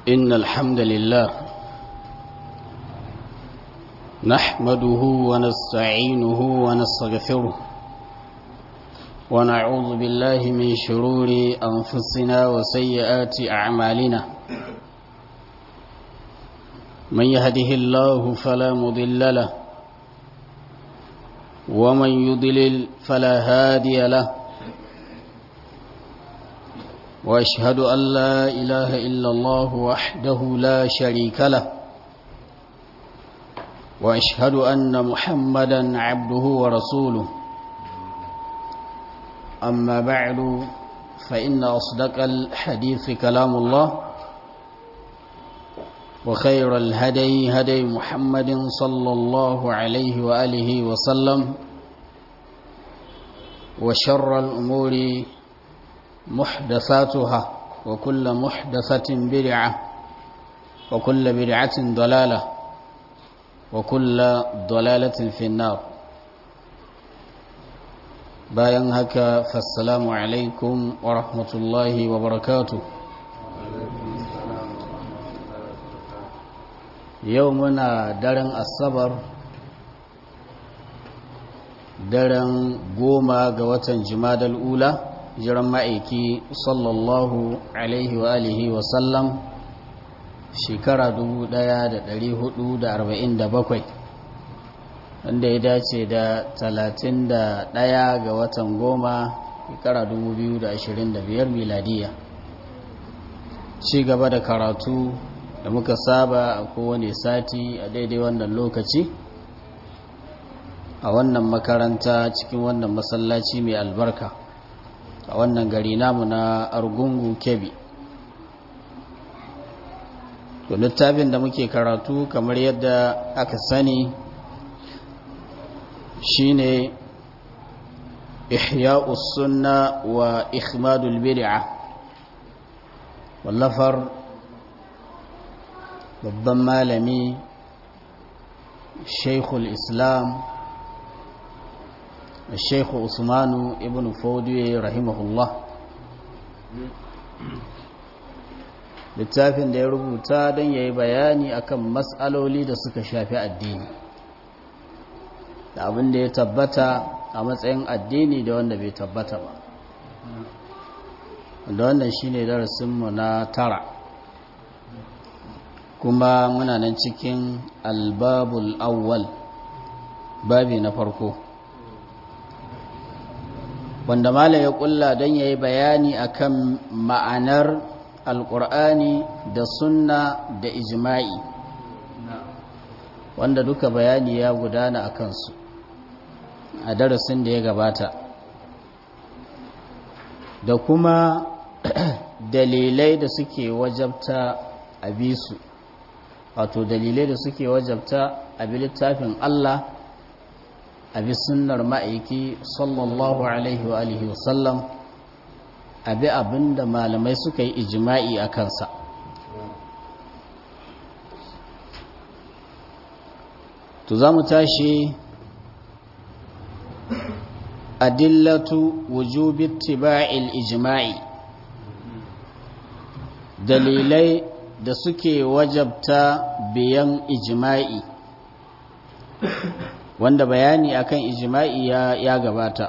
إن الحمد لله نحمده ونستعينه ونستغفره ونعوذ بالله من شرور أنفسنا وسيئات أعمالنا من يهده الله فلا مضل له ومن يضلل فلا هادي له واشهد ان لا اله الا الله وحده لا شريك له واشهد ان محمدا عبده ورسوله اما بعد فان اصدق الحديث كلام الله وخير الهدي هدي محمد صلى الله عليه واله وسلم وشر الامور محدثاتها وكل محدثة بدعة وكل بدعة ضلالة وكل ضلالة في النار bayan haka fassalamu alaikum wa rahmatullahi wa barakatu yau muna daren asabar daren goma ga watan jimadal ula jiran ma'aiki sallallahu alaihi wa alihi wa sallam shekara 1447 wanda ya dace da 31 ga watan goma shekara 2025 miladiya ci gaba da karatu da muka saba a kowane sati a daidai wannan lokaci a wannan makaranta cikin wannan masallaci mai albarka a wannan gari namu na argungu kebi to littafin da muke karatu kamar yadda aka sani shine ihya'us sunna wa ikhmadul bid'a wallafar babban malami shaikhul islam الشيخ عثمان ابن فودي رحمه الله littafin da ya rubuta don ya yi bayani akan matsaloli da suka shafi addini da abin da ya tabbata a matsayin addini da wanda bai tabbata ba da wannan shine darasinmu na tara kuma muna nan cikin albabul awwal babi na farko wanda mala ya kulla don ya yi bayani akan ma'anar alkur'ani da sunna da ijma'i wanda duka bayani ya gudana a kansu a darasin da ya gabata da kuma dalilai da suke wajabta a bisu wato dalilai da suke wajabta a bi littafin Allah a bi sunnar ma'aiki sallallahu alaihi wa alihi wasallam a bi abinda malamai suka yi ijima'i a kansa to za mu tashi adillatu wujubi tiba'il ijma'i dalilai da suke wajabta biyan ijima'i wanda bayani akan ijma'i ya, ya gabata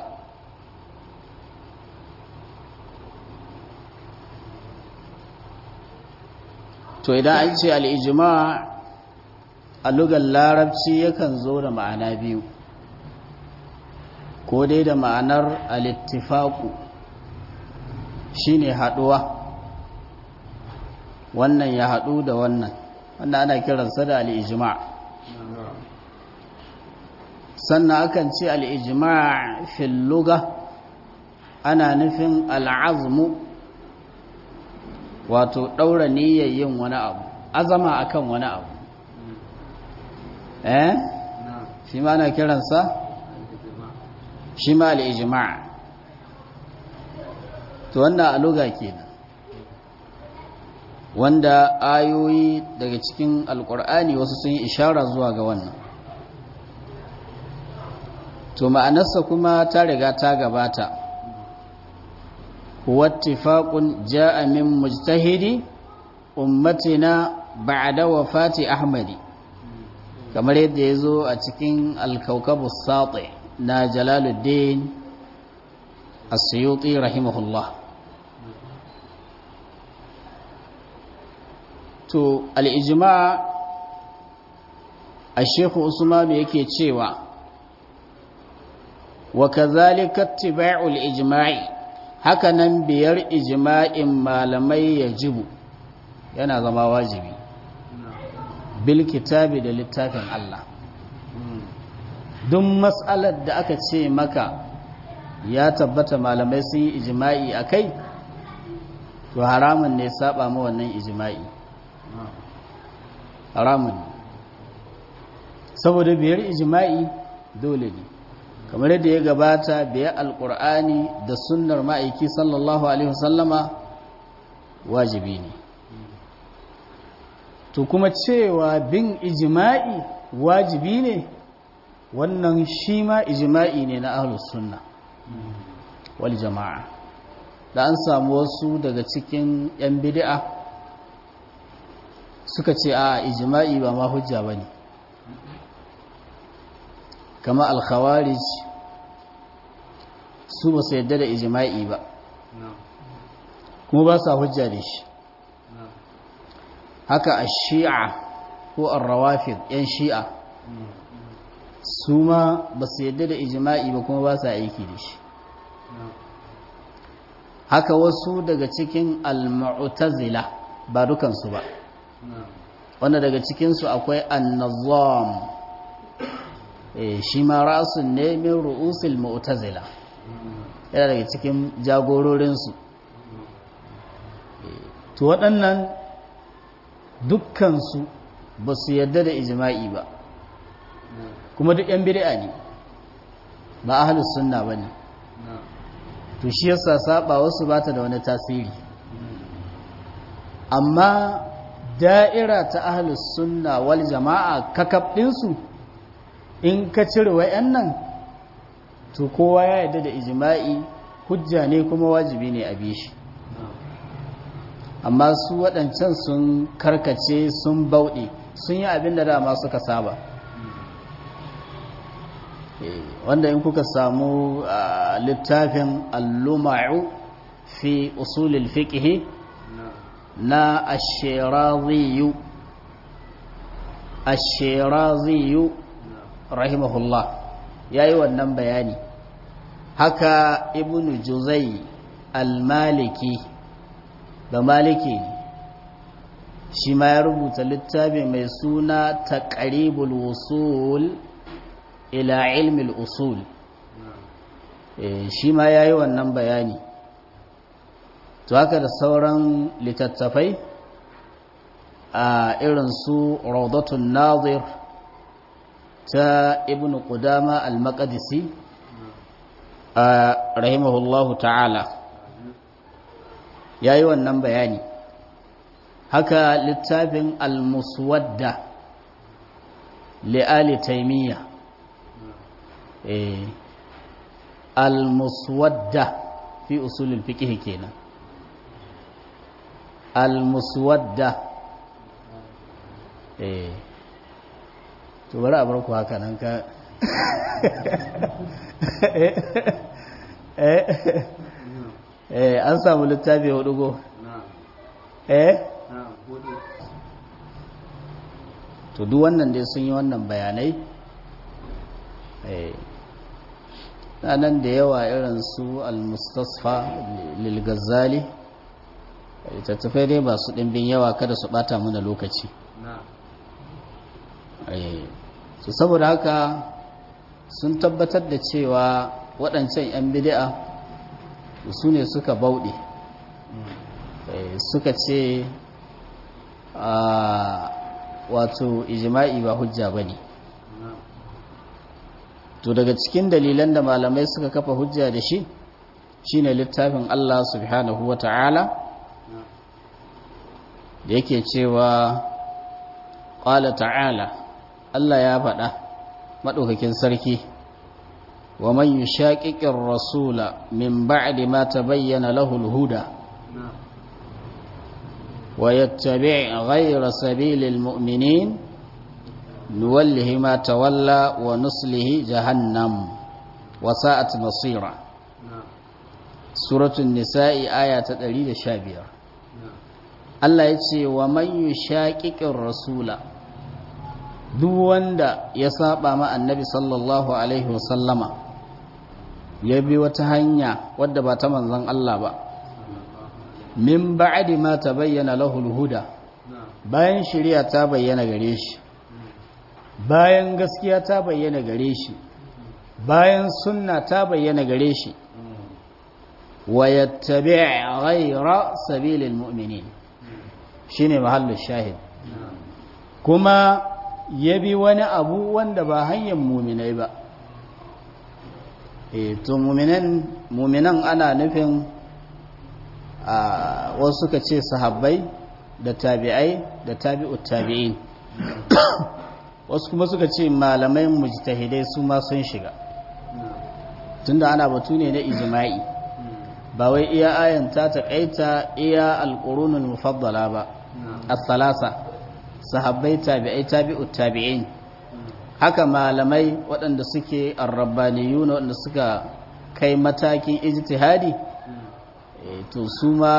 to idan an ce al'ijima a lugar larabci yakan zo da ma'ana biyu ko dai da ma'anar alittifaku shine haɗuwa wannan ya haɗu da wannan wannan ana kiransa da al'ijima' sannan akan ce al'ijima' filluga ana nufin al'azmu wato ɗaura niyyar yin wani abu azama akan wani abu eh shi ma na kiransa shi ma al'ijima' to wannan aluga kenan wanda ayoyi daga cikin alkur'ani wasu sun yi ishara zuwa ga wannan to ma'anarsa kuma ta riga ta gabata huwa ittifaqun ja'a min mujtahidi ummatina ba'da wafati ahmadi kamar yadda ya zo a cikin alkaukabu sati na jalaluddin asiyuti rahimahullah to al'ijima a shekhu usmanu yake cewa wa kazalika tiba'ul ijma'i haka nan biyar ijma'in malamai ya jibu yana zama wajibi bil kitabi da littafin Allah duk mas'alar da aka ce maka ya tabbata malamai sun yi ijma'i a kai to haramun ne saba ma wannan ijma'i haramun saboda biyar ijma'i dole ne kamar yadda ya gabata biyar alkur'ani da sunnar ma'aiki sallallahu alaihi wasallama wajibi ne to kuma cewa bin ijma'i wajibi ne wannan shi ma ijma'i ne na ahlus sunna wal jama'a da an samu wasu daga cikin yan bid'a suka ce a ijma'i ba ma hujja bane kama al-khawarij su ba su yadda da ijma'i ba kuma ba sa hujja da shi haka a shi'a ko ar-rawafid yan shi'a su ma ba su yadda da ijma'i ba kuma ba sa aiki da shi haka wasu daga cikin al-mu'tazila ba dukansu ba wanda daga cikinsu akwai an-nazam shi ma rasun ne min ru'usil mu'tazila yana daga cikin jagororinsu to waɗannan dukkansu ba su yadda da ijma'i ba kuma duk 'yan bid'a ne ba ahlus sunna ba ne to shi yasa saba wasu bata da wani tasiri amma da'ira ta ahlus sunna wal jama'a kakab ɗinsu in ka cire wa'annan to kowa ya yarda da ijma'i hujja ne kuma wajibi ne a bi shi amma su waɗancan sun karkace sun bauɗe sun yi abin da dama suka saba wanda in kuka samu littafin alluma'u fi usulil fiqhi na ashiraziyu ashiraziyu rahimahullah ya yi wannan bayani haka ibn juzai al-maliki da maliki ne shi ma ya rubuta littafi mai suna taqribul wusul ila ilmil usul shi ma ya yi wannan bayani to haka da sauran littattafai a irin su raudatun nazir ta ibn qudama al-maqdisi rahimahullahu ta'ala yayi wannan bayani haka littafin al-muswadda li ali taymiya eh al-muswadda fi usul al-fiqh kenan al-muswadda eh to bari a bar ku haka nan ka eh an samu littafi hudu go eh to duk wannan dai sun yi wannan bayanai eh nan da yawa irin su al-mustasfa lil ghazali tattafai dai ba su dimbin yawa kada su bata mana lokaci su saboda haka sun tabbatar da cewa waɗancan 'yan bidi'a su ne suka bauɗe suka ce wato ijima'i ba hujja ba ne to daga cikin dalilan da malamai suka kafa hujja da shi shine littafin Allah subhanahu wa ta'ala da yake cewa ƙwala ta'ala Allah ya faɗa maɗaukakin sarki wa man yushaqiqir rasula min ba'di ma tabayyana lahu al-huda ويتبع غير سبيل المؤمنين نوله ما تولى ونصله جهنم وساءت مصيرا سورة النساء آية تدريد شابير Allah ya ce wa man yushaqiqir rasula duk wanda ya saba ma annabi sallallahu alaihi wasallama ya bi wata hanya wadda ba ta manzon Allah ba min ba'di ma tabayyana lahu al-huda bayan shari'a ta bayyana gare shi bayan gaskiya ta bayyana gare shi bayan sunna ta bayyana gare shi wa yattabi' ghayra sabilil mu'minin shine mahallin shahid kuma ya bi wani abu wanda ba hanyar muminai ba e to muminan muminan ana nufin a wasu suka ce sahabbai da tabi'ai da tabi'ut tabi'in wasu kuma suka ce malamai mujtahidai su ma sun shiga tunda ana batu ne na ijma'i ba wai iya ayan ta taƙaita iya alƙurunul mufaddala ba as-salasa sahabbai tabi'ai tabi'ut tabi'in haka malamai waɗanda suke arrabbaniyun waɗanda suka kai matakin ijtihadi to su ma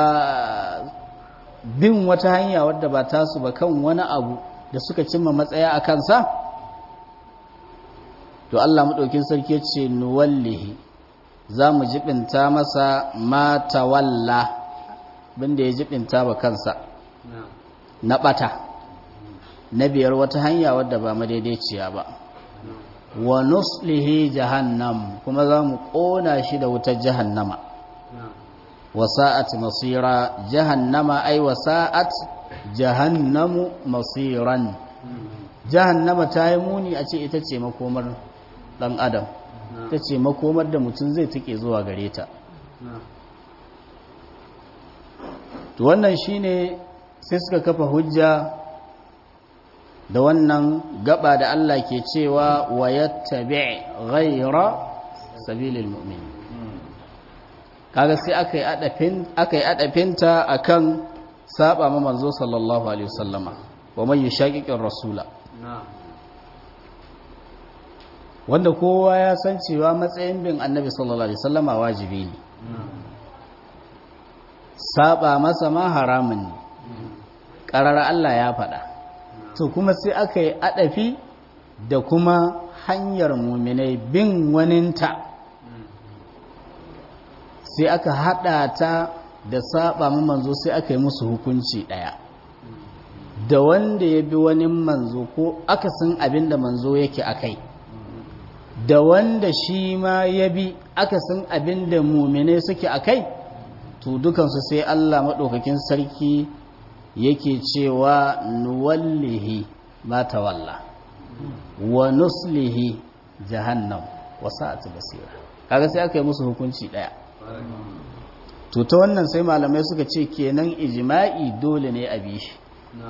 bin wata hanya wadda ba tasu ba kan wani abu da suka cimma matsaya a kansa to Allah maɗaukin sarki ya ce nuwallihi za mu jibinta masa mata walla binda ya jibinta ba kansa na ɓata na biyar wata hanya wadda ba madaidaiciya ba wa nuslihi jahannam kuma za mu ƙona shi da wutar jahannama wa sa'at masira jahannama ai wa sa'at jahannamu masiran jahannama ta yi muni a ce ita ce makomar ɗan adam ta ce makomar da mutum zai tuke zuwa gare ta wannan shine sai suka kafa hujja da wannan gaba da Allah ke cewa wa yattabi ghayra sabilil mu'min kaga sai aka yi adafin aka yi adafinta akan saba ma manzo sallallahu alaihi wasallama wa man yushaqiqir rasula wanda kowa ya san cewa matsayin bin annabi sallallahu alaihi wasallama wajibi ne saba masa ma haramun ne ƙarar Allah ya faɗa to kuma sai aka yi adafi da kuma hanyar muminai bin waninta sai aka hada ta da saba ma manzo sai aka yi musu hukunci ɗaya da wanda ya bi wani manzo ko akasin abin da manzo yake a kai da wanda shi ma ya bi akasin abin da muminai suke a kai to dukansu sai Allah maɗaukakin sarki yake cewa nuwallihi ma tawalla wa nuslihi jahannam wa sa'at basira kaga sai aka yi musu hukunci daya to ta wannan sai malamai suka ce kenan ijma'i dole ne a bi shi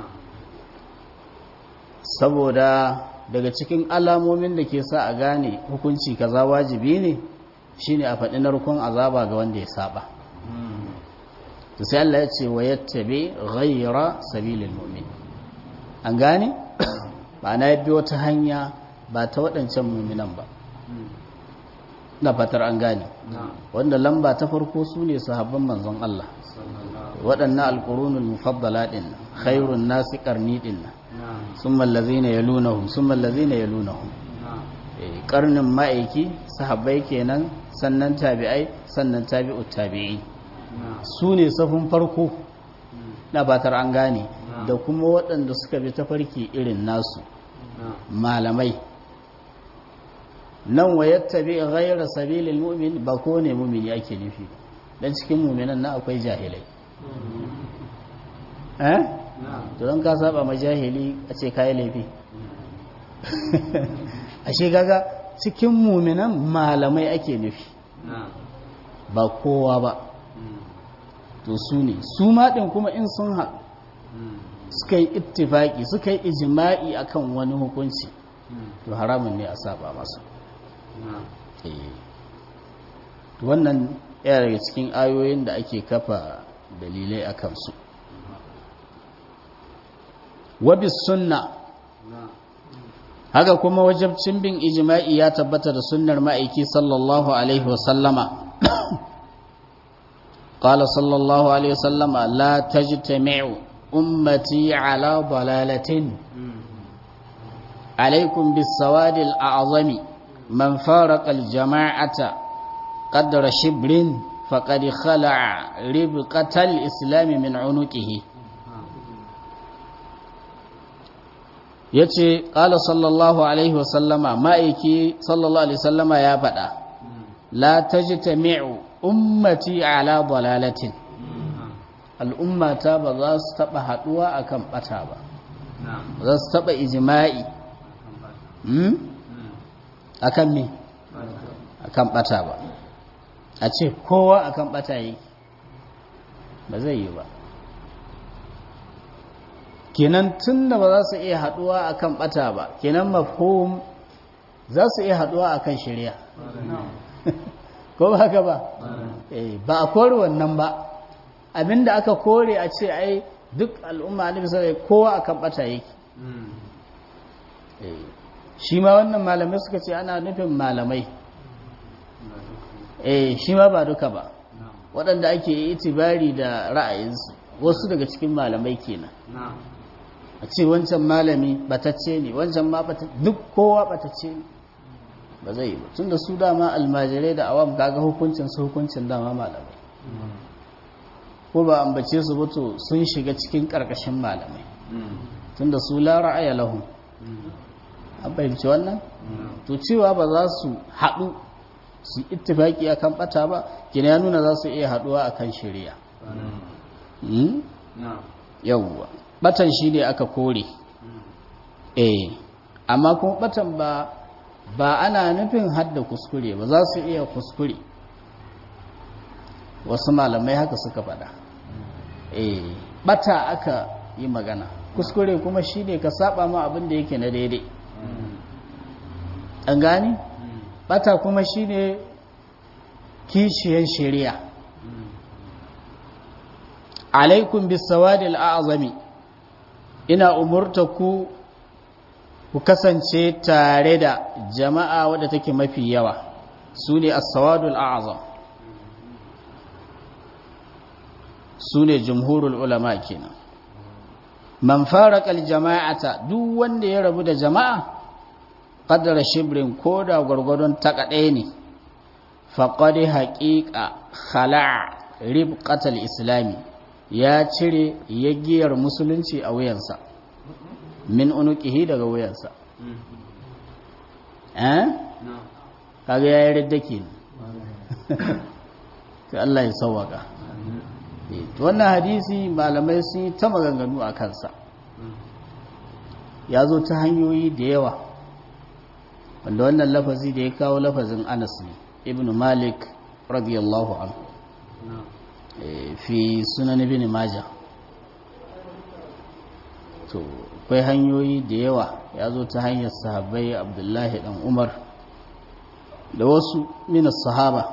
saboda daga cikin alamomin da ke sa a gane hukunci kaza wajibi ne shine a faɗi narkon azaba ga wanda ya saba to sai Allah ya ce wa yattabi ghayra sabilil mu'min an gane ba na bi wata hanya ba ta waɗancan mu'minan ba na fatar an gane wanda lamba ta farko su ne sahabban manzon Allah waɗannan alƙurunul mufaddala ɗin khairun nasi ƙarni ɗin sun mallazi na yalunahun sun mallazi na yalunahun ƙarnin ma'aiki sahabbai kenan sannan tabi'ai sannan tabi'ut tabi'i su ne safin farko na batar an gane da kuma waɗanda suka bi tafarki irin nasu malamai nan wa yattabi ghayra sabilil mu'min ba ko ne mu'mini ake nufi dan cikin mu'minan na akwai jahilai eh to don ka saba ma jahili a ce kai laifi ashe kaga cikin mu'minan malamai ake nufi ba kowa ba to su ne su ma din kuma in sun haɗu suka yi ittifaki suka yi ijma'i akan wani hukunci to haramun ne a saba masu wannan yana daga cikin ayoyin da ake kafa dalilai a kansu wabis sunna haka kuma wajabcin bin ijma'i ya tabbata da sunnar ma'aiki sallallahu alaihi wasallama قال صلى الله عليه وسلم لا تجتمع أمتي على ضلالة عليكم بالسواد الأعظم من فارق الجماعة قدر شبر فقد خلع ربقة الإسلام من عنقه yace qala sallallahu alaihi wasallama ma'aiki sallallahu alaihi wasallama ya faɗa la tajtami'u ummati ala dalalatin al'ummata ba za su taba haduwa akan bata ba za su taba ijma'i akan me akan bata ba a ce kowa akan bata yi ba zai yi ba kenan tun da ba za su iya haduwa akan bata ba kenan mafhum za su iya haduwa akan shari'a ko ba haka ba ba a kore wannan ba abinda aka kore a ce ai duk al'umma ne bisa kowa akan bata yake shi ma wannan malamai suka ce ana nufin malamai eh shi ma ba duka ba waɗanda ake itibari da ra'ayinsu wasu daga cikin malamai kenan a ce wancan malami batacce ne wancan ma duk kowa batacce ne ba zai yi ba tun da su dama almajirai da awam kaga hukuncin su hukuncin dama malamai ko ba ambace su ba to sun shiga cikin karkashin malamai tun da su la ra'aya lahum an fahimci wannan to cewa ba za su haɗu su ittifaki akan bata ba kina ya nuna za su iya haɗuwa akan shari'a yawwa batan shi ne aka kore eh amma kuma batan ba ba ana nufin hadda kuskure ba za su iya kuskure wasu malamai haka suka faɗa eh bata aka yi magana kuskure kuma shi ne ka saba ma abin da yake na daidai an gani bata kuma shi ne kishiyan shari'a alaikum bisawadil a'zami ina umurta ku ku kasance tare da jama'a wadda take mafi yawa su ne as-sawadul a'zam su ne jumhurul ulama kenan man faraka al-jama'ata duk wanda ya rabu da jama'a qadara shibrin koda gurgurdon takade ne faqad haqiqa khala'a ribqatal islami ya cire yaggiyar musulunci a wuyansa min unuqihi daga wuyansa eh kaga yayi riddake ne sai Allah ya sauwaka to wannan hadisi malamai sun yi ta maganganu a kansa ya zo ta hanyoyi da yawa wanda wannan lafazi da ya kawo lafazin Anas ne ibn Malik radiyallahu anhu fi sunan ibn Majah to akwai hanyoyi da yawa ya zo ta hanyar sahabbai abdullahi dan umar da wasu minas sahaba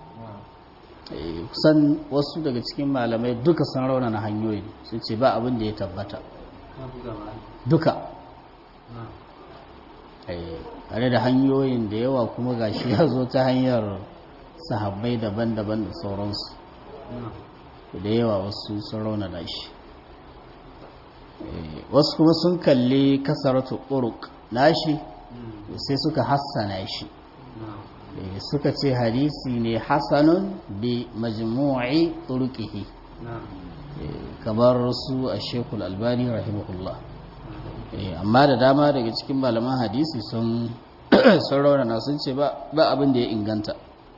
kusan wasu daga cikin malamai duka sun raunana hanyoyi sun ce ba abin da ya tabbata duka tare da hanyoyin da yawa kuma gashi ya zo ta hanyar sahabbai daban-daban da sauransu da yawa wasu sun raunana shi wasu kuma sun kalli kasaratu uruk nashi sai suka hassana shi suka ce hadisi ne hasanun bi majmu'i turuqihi kamar su a shekul albani rahimahullah amma da dama daga cikin malaman hadisi sun raunana sun ce ba abin da ya inganta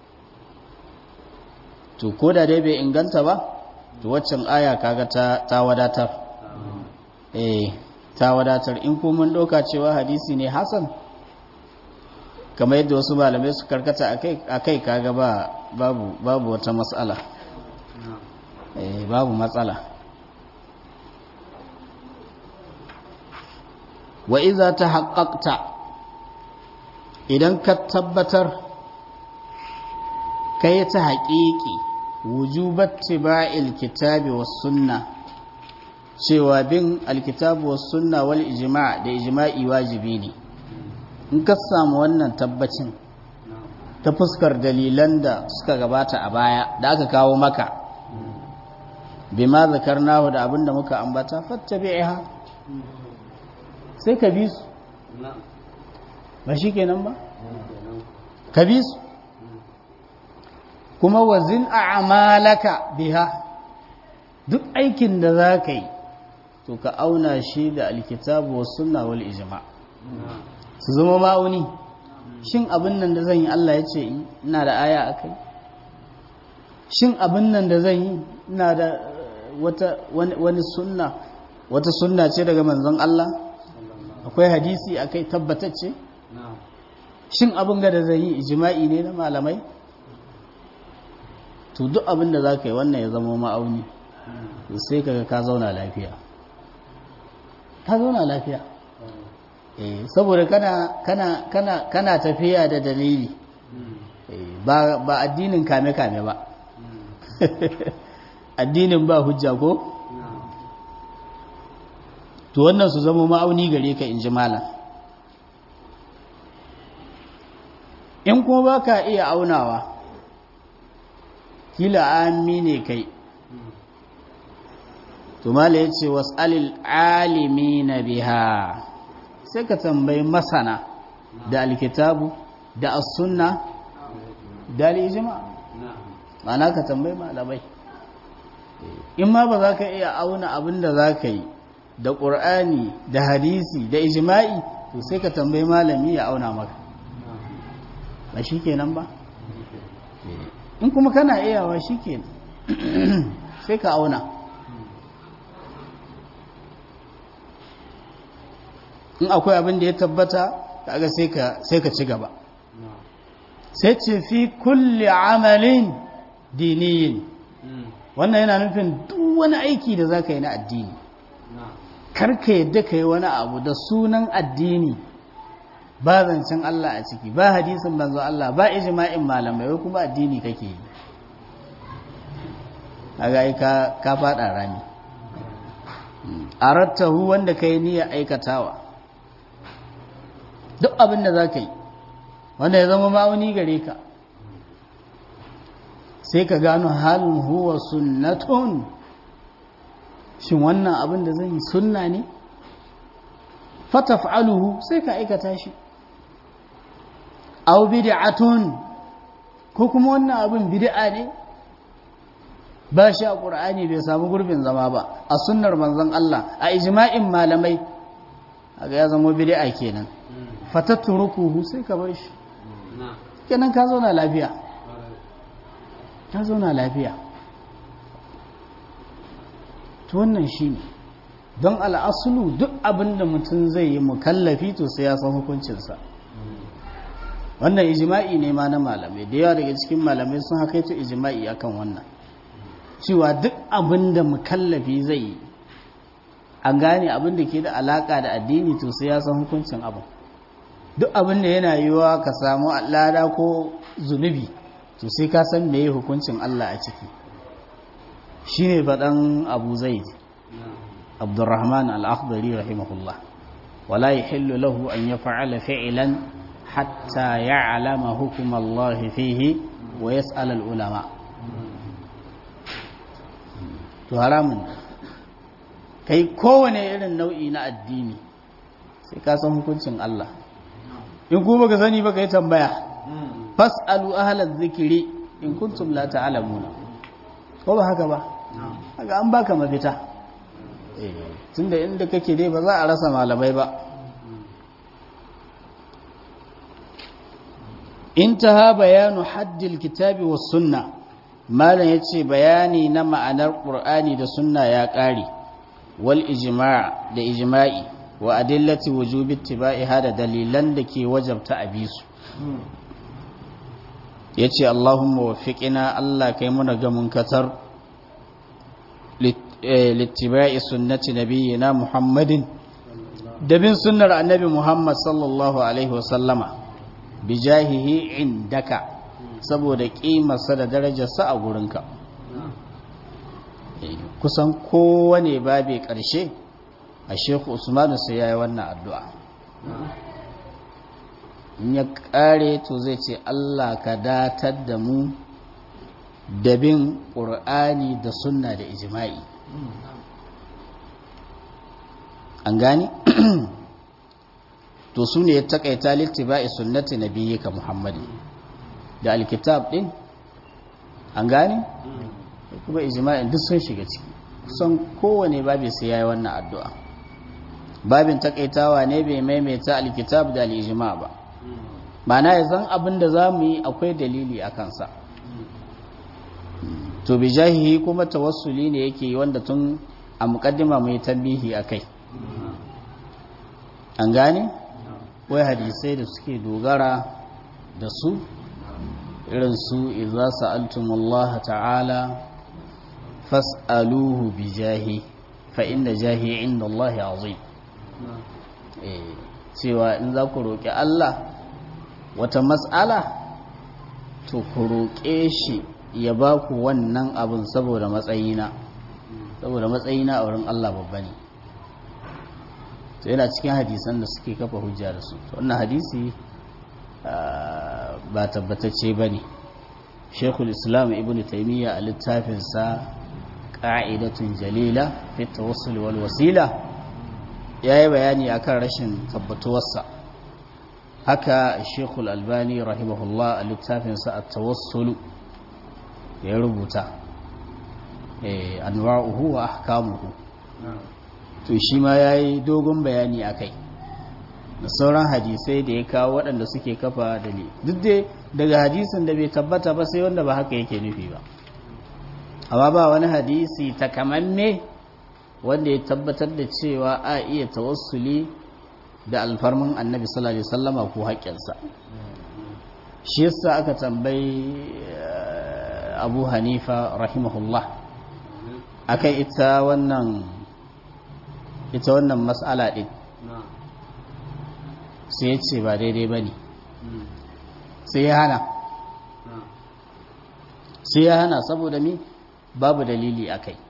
to ko da dai bai inganta ba to waccan aya kaga ta wadatar eh ta wadatar in kuma mun ɗauka cewa hadisi ne hasan kamar yadda wasu malamai su karkata a kai kaga ba babu babu wata matsala eh babu matsala wa iza ta haƙaƙta idan ka tabbatar kai ta haƙiƙi wujubat tiba'il kitabi was sunna cewa bin alkitabu was sunna wal ijma' da ijma'i wajibi ne in ka samu wannan tabbacin ta fuskar dalilan da suka gabata a baya da aka kawo maka bima zakarnahu da abinda muka ambata fattabi'iha sai ka bi su ba shi kenan ba ka bi su kuma wazin a'malaka biha duk aikin da za ka yi to ka auna shi da alkitabu wa sunna wal ijma su zama ma'auni shin abin nan da zan yi Allah ya ce ina da aya a kai shin abin nan da zan yi ina da wata wani sunna wata sunna ce daga manzon Allah akwai hadisi a kai tabbatacce shin abin ga da zan yi ijma'i ne na malamai to duk abin da za ka yi wannan ya zama ma'auni sai kaga ka zauna lafiya ka zauna lafiya eh saboda kana kana kana kana tafiya da dalili ba ba addinin kame kame ba addinin ba hujja ko to wannan su zama ma'auni gare ka inji malam in kuma baka iya aunawa kila ami ne kai to mala ya ce was'alil alimi na biha sai ka tambayi masana da alkitabu da as-sunna da al-ijma ma'ana ka tambayi malamai in ma ba za ka iya auna abin da za ka yi da ƙur'ani da hadisi da ijma'i to sai ka tambayi malami ya auna maka ba shi kenan ba in kuma kana iyawa shi kenan sai ka auna in akwai abin da ya tabbata kaga sai ka sai ka ci gaba sai ce fi kulli amalin diniyin wannan yana nufin duk wani aiki da zaka yi na addini karka yadda ka yi wani abu da sunan addini ba zancen Allah a ciki ba hadisin manzo Allah ba ijma'in malamai wai kuma addini kake yi kaga ka ka fada rami arattahu wanda kai niyyar aikatawa duk abin da zaka yi wanda ya zama ma'auni gare ka sai ka gano halin huwa sunnatun shin wannan abin da zan yi sunna ne fataf'aluhu sai ka aikata shi aw bid'atun ko kuma wannan abin bid'a ne ba shi a qur'ani bai samu gurbin zama ba a sunnar manzon Allah a ijma'in malamai aga ya zama bid'a kenan fatatrukuhu sai ka bar shi kenan ka zauna lafiya ka zauna lafiya to wannan shine don al'asulu duk abin da mutum zai yi mukallafi to sai ya san hukuncinsa wannan ijima'i ne ma na malamai da yawa daga cikin malamai sun haka ito ijima'i akan wannan cewa duk abin da mukallafi zai yi an gane abin da ke da alaka da addini to sai ya san hukuncin abin duk abin da yana yiwuwa ka samu lada ko zunubi to sai ka san meye hukuncin Allah a ciki shine faɗan abu zaid عبد الرحمن الأخضري رحمه الله ولا يحل له أن يفعل فعلا حتى يعلم حكم الله فيه ويسأل العلماء to haramun kai kowane irin nau'i na addini sai ka san hukuncin Allah in kuma baka sani baka yi tambaya fas'alu ahlaz zikri in kuntum la ta'lamuna ko ba haka ba haka an baka mafita tunda inda kake dai ba za a rasa malamai ba intaha bayanu haddil kitabi was sunna malam yace bayani na ma'anar qur'ani da sunna ya kare wal ijma' da ijma'i wa adillati wujubi ittiba'iha da dalilan da ke wajabta abisu yace allahumma waffiqina allah kai muna ga munkatar littiba'i sunnati nabiyina muhammadin da bin sunnar annabi muhammad sallallahu alaihi wasallama bijahihi indaka saboda ƙimarsa da darajarsa a gurinka kusan kowane babe ƙarshe a sheku usmanu sai ya yi wannan addu'a in ya ƙare to zai ce allah ka datar da mu da bin ƙur'ani da sunna da ijima'i an gani to su ne ya taƙaita littiba'i sunnati na biyu ka muhammadin da alkitab ɗin an gani kuma ijima'in duk sun shiga ciki kusan kowane babi sai ya yi wannan addu'a babin taƙaitawa ne bai maimaita alkitab da al'ijima ba mana ya zan abin da za mu yi akwai dalili a kansa to bi jahihi kuma tawassuli ne yake wanda tun a mukaddima mai tambihi a kai an gane wai hadisai da suke dogara da su irin su idza sa'altumullaha ta'ala fas'aluhu bi jahi fa inda jahi inda Allah azim eh cewa in za ku roƙi Allah wata mas'ala to ku roƙe shi ya ba ku wannan abin saboda matsayina saboda matsayina a wurin Allah babba ne to yana cikin hadisan da suke kafa hujja da su wannan hadisi ba tabbatacce ba ne shekul islam ibn taimiyya a littafinsa ƙa'idatun jalila fi tawassul wal wasila ya yi bayani akan rashin tabbatuwarsa haka shekul albani rahimahullah a littafinsa a tawassulu ya rubuta anwa'uhu wa ahkamuhu to shi ma ya yi dogon bayani a kai da sauran hadisai da ya kawo waɗanda suke kafa dalili duk dai daga hadisin da bai tabbata ba sai wanda ba haka yake nufi ba amma ba wani hadisi takamamme wanda ya tabbatar da cewa a iya tawassuli da alfarmin annabi sallallahu alaihi wasallama ko haƙƙinsa shi yasa aka tambayi abu hanifa rahimahullah akan ita wannan ita wannan mas'ala din sai ya ce ba daidai ba ne sai ya hana sai ya hana saboda mi babu dalili a kai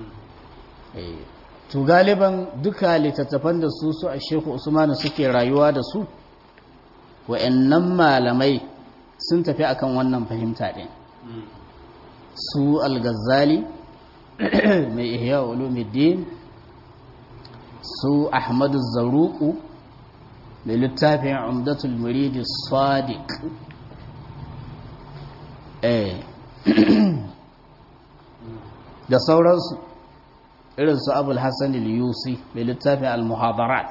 to galiban duka littattafan da su su a sheku usmanu suke rayuwa da su wa'annan malamai sun tafi akan wannan fahimta ɗin su al-ghazali mai ihya ulumuddin su ahmadu zaruku da littafin umdatul muridi sadiq da sauransu irin su abul hassan al-yusi da littafin al-muhadarat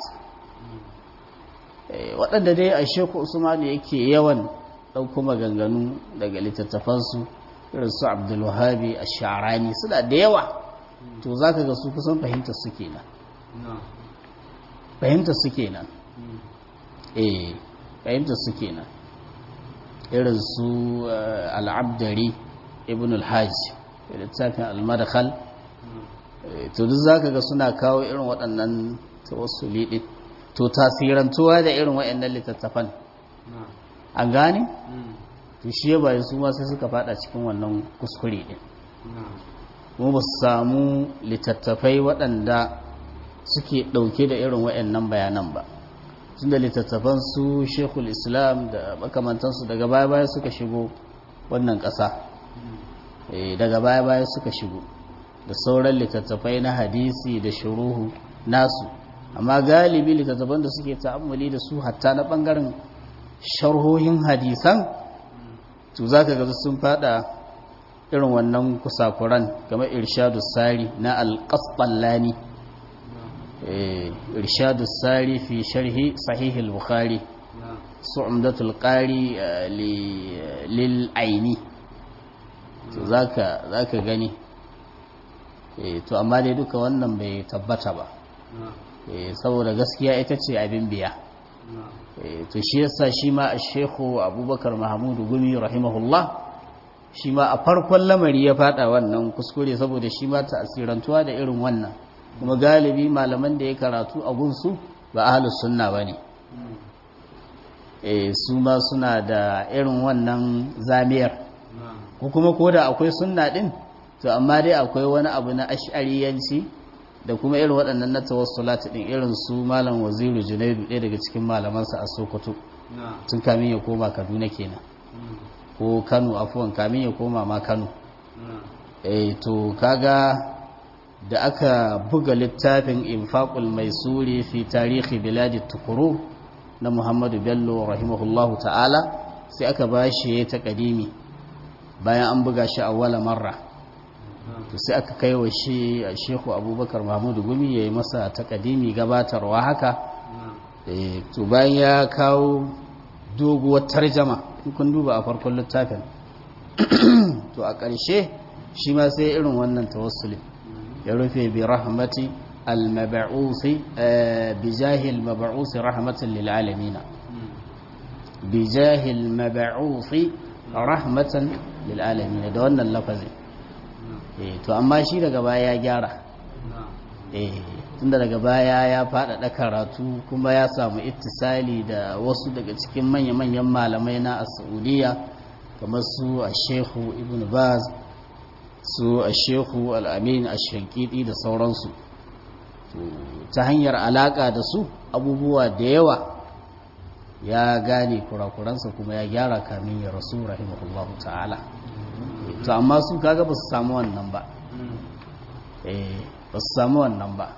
waɗanda dai a sheku usmanu yake yawan ɗauko maganganu daga littattafansu irin su abdulwahabi a sha'arani suna da yawa to za ka ga su kusan fahimtar su kenan fahimtar su kenan eh fahimtar su kenan irin su al'abdari ibn al-hajj littafin al-madkhal to duk zaka ga suna kawo irin waɗannan tawassuli din to tasirantuwa da irin waɗannan littattafan an gane to shi ba su ma sai suka fada cikin wannan kuskure din mu ba su samu littattafai waɗanda suke ɗauke da irin waɗannan bayanan ba tunda littattafan su shekul islam da makamantansu daga baya-baya suka shigo wannan ƙasa daga baya-baya suka shigo da sauran littattafai na hadisi da shuruhu nasu amma galibi littattafan da suke ta'ammuli da su hatta na ɓangaren sharhohin hadisan to za ka gaza sun fada irin wannan kusakuran kamar irshadu sari na alƙasɓallani irshadu sari fi sharhi sahihul bukhari su'umdatul qari lil aini to zaka zaka gani to amma dai duka wannan bai tabbata ba saboda gaskiya ita ce abin biya to shi yasa shi ma shekhu abubakar mahamudu gumi rahimahullah shi ma a farkon lamari ya fada wannan kuskure saboda shi ma ta'asirantuwa da irin wannan kuma galibi malaman da ya karatu a gunsu ba ahlus sunna bane eh su ma suna da irin wannan zamiyar ko kuma ko da akwai sunna din to amma dai akwai wani abu na ash'ariyanci da kuma irin waɗannan na tawassulat din irin su malam waziru junaidu ɗaya daga cikin malamansa a sokoto tun kamin ya koma kaduna kenan ko kano afuwan kamin ya koma ma kano eh to kaga da aka buga littafin infaqul maisuri fi tarihi biladi tukuru na muhammadu bello rahimahullahu ta'ala sai aka bashi ta kadimi bayan an buga shi a wala marra to sai aka kai wa shi a shehu abubakar mahmudu gumi ya yi masa takadimi gabatarwa haka to bayan ya kawo doguwar tarjama in kun duba a farkon littafin to a ƙarshe shi ma sai irin wannan tawassuli ya rufe bi rahmati al-mab'usi bi jahil mab'usi rahmatan lil alamin bi jahil mab'usi rahmatan lil alamin da wannan lafazin to amma shi daga baya ya gyara tunda daga baya ya faɗaɗa karatu kuma ya samu ittisali da wasu daga cikin manya-manyan malamai na a saudiya kamar su a shehu ibn baz su a shehu al'amin a shankidi da sauransu ta hanyar alaƙa da su abubuwa da yawa ya gane kurakuransa kuma ya gyara kamin ya rasu rahimahullahu ta'ala to amma su kaga ba su samu wannan ba ba su samu wannan ba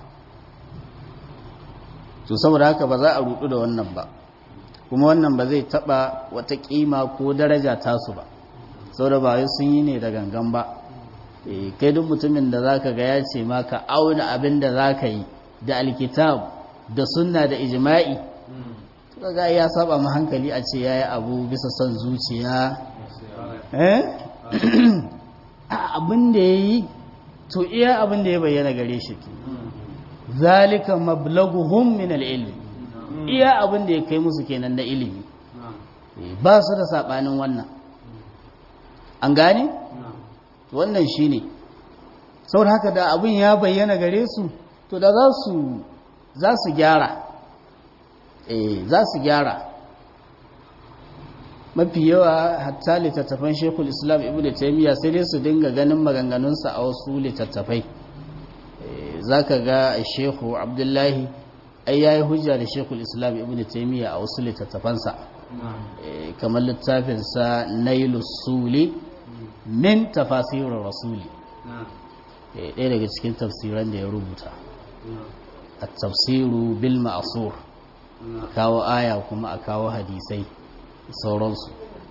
to saboda haka ba za a rudu da wannan ba kuma wannan ba zai taba wata kima ko daraja tasu ba saboda ba wai sun yi ne da gangan ba kai duk mutumin da zaka ga ya ce maka auna abin da zaka yi da alkitab da sunna da ijma'i kaga ya saba mu hankali a ce yayi abu bisa son zuciya eh abin da yayi to iya abin da ya bayyana gare shi zalika mablaguhum min al-ilm iya abin da ya kai musu kenan da ilimi ba su da sabanin wannan an gane wannan shine saboda haka da abin ya bayyana gare su to da za su za su gyara eh za su gyara mafi yawa hatta littattafan shekul islam ibn taimiyya sai dai su dinga ganin maganganunsa a wasu littattafai za ka ga shehu abdullahi ai ya yi hujja da shekul islam ibn taimiyya a wasu littattafansa kamar littafinsa nailu suli min tafasirin rasuli ɗaya daga cikin tafsiran da ya rubuta a tafsiru bil ma'asur a kawo aya kuma a kawo hadisai sauransu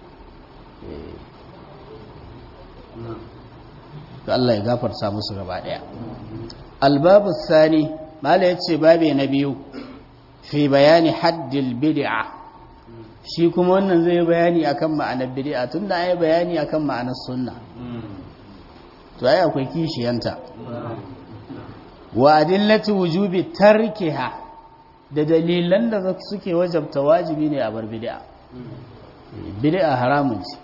ga Allah ya gafarta musu gaba daya albabu sani mala yace babe na biyu fi bayani haddil bid'a shi kuma wannan zai bayani akan ma'anar bid'a tunda ai bayani akan ma'anar sunna to ai akwai kishiyanta wa adillati wujubi tarkiha da dalilan da suke wajabta wajibi ne a bar bid'a bid'a haramun ce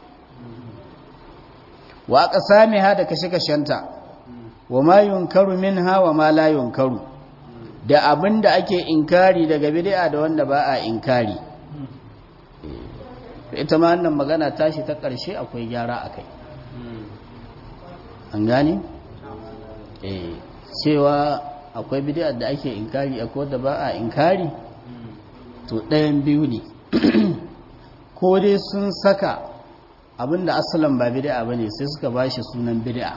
wa aqsamiha da kashe-kashenta wa ma yunkaru minha wa ma la yunkaru da abinda ake inkari daga bid'a da wanda ba a inkari ita ma wannan magana tashi ta ƙarshe akwai gyara akai an gane eh cewa akwai bid'a da ake inkari akwai wanda ba a inkari to ɗayan biyu ne ko dai sun saka abinda asalin ba bid'a bane sai suka bashi sunan bid'a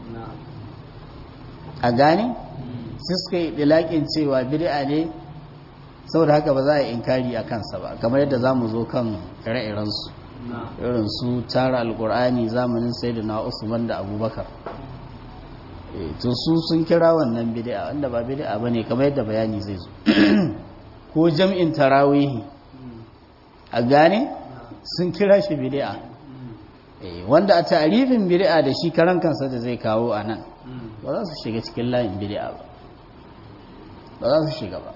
a gane sai suka yi dilakin cewa bid'a ne saboda haka ba za a yi inkari a kansa ba kamar yadda za mu zo kan ire-iren su irin su tara alkur'ani zamanin sayyidina usman da abubakar to su sun kira wannan bid'a wanda ba bid'a bane kamar yadda bayani zai zo ko jam'in tarawihi a gane sun kira shi bid'a wanda a tarifin bid'a da shi karan kansa da zai kawo a nan ba za su shiga cikin layin bid'a ba ba za su shiga ba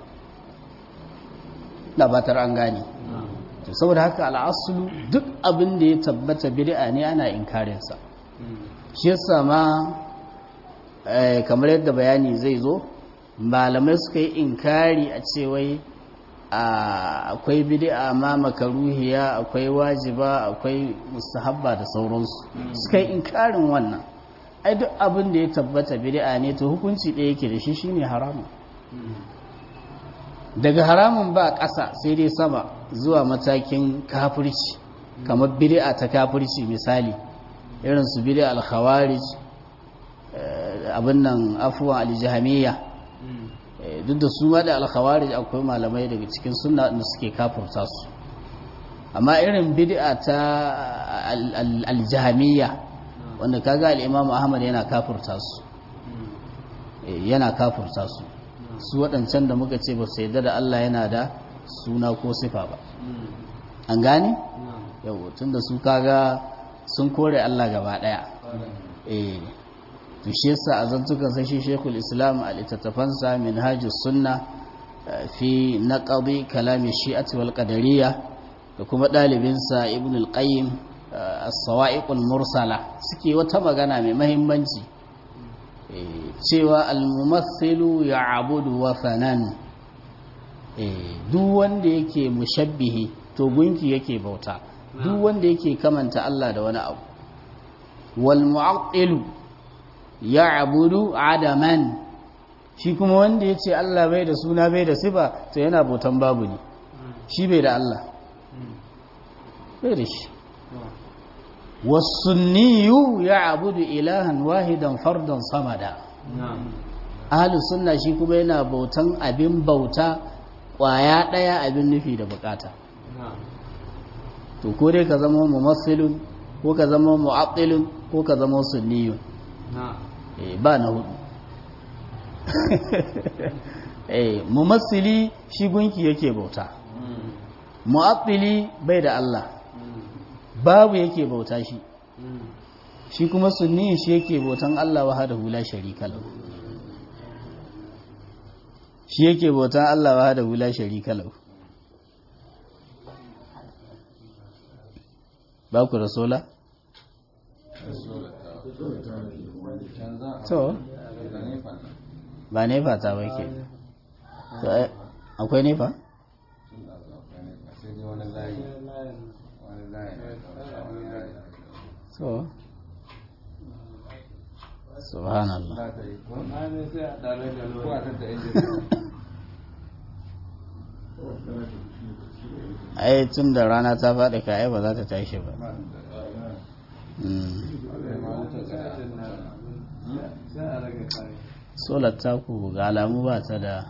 da batar an gane to saboda haka al'asulu duk abin da ya tabbata bid'a ne ana inkarinsa shi yasa ma kamar yadda bayani zai zo malamai suka yi inkari a cewai akwai bid'a ma makaruhiya akwai wajiba akwai mustahabba da sauransu suka yi inkarin wannan ai duk abin da ya tabbata bid'a ne to hukunci ɗaya yake da shi shine haramun daga haramun ba ƙasa sai dai sama zuwa matakin kafirci kamar bid'a ta kafirci misali irin su bid'a al-khawarij abin nan afuwa al-jahmiyya duk da su ma da al-khawarij akwai malamai daga cikin sunna da suke kafirta su amma irin bid'a ta al-jahmiyya wanda kaga al-imam ahmad yana kafirta su yana kafirta su su waɗancan da muka ce ba su yadda da Allah yana da suna ko sifa ba an gane yau tun da su kaga sun kore Allah gaba ɗaya eh to shi yasa a zantukan sai shi Sheikhul Islam a littattafansa Minhajus Sunna fi naqdi kalami Shi'ati wal Qadariyya da kuma ɗalibinsa Ibn al-Qayyim as-Sawa'iqul Mursala suke wata magana mai muhimmanci cewa al-mumassilu ya'budu wasanan duk wanda yake mushabbihi to gunki yake bauta duk wanda yake kamanta Allah da wani abu wal mu'attilu ya'budu adaman shi kuma wanda yace Allah bai da suna bai da sifa to yana bautan babu ne shi bai da Allah bai da shi wasunniyu ya'budu ilahan wahidan fardan samada ahlus sunna shi kuma yana bautan abin bauta kwaya daya abin nufi da bukata to ko dai ka zama mumassilun ko ka zama mu'attilun ko ka zama sunniyun eh ba na hudu eh mumassili shi gunki yake bauta mu'attili bai da Allah babu yake bauta shi shi kuma sunni shi yake bautan Allah wahdahu la sharika lahu shi yake bautan Allah wahdahu la sharika lahu ba ku rasola to ba nefa ta ba ke akwai nefa so subhanallah ai tun da rana ta faɗi ka ai ba za ta tashi ba solar taku ga alamu ba ta da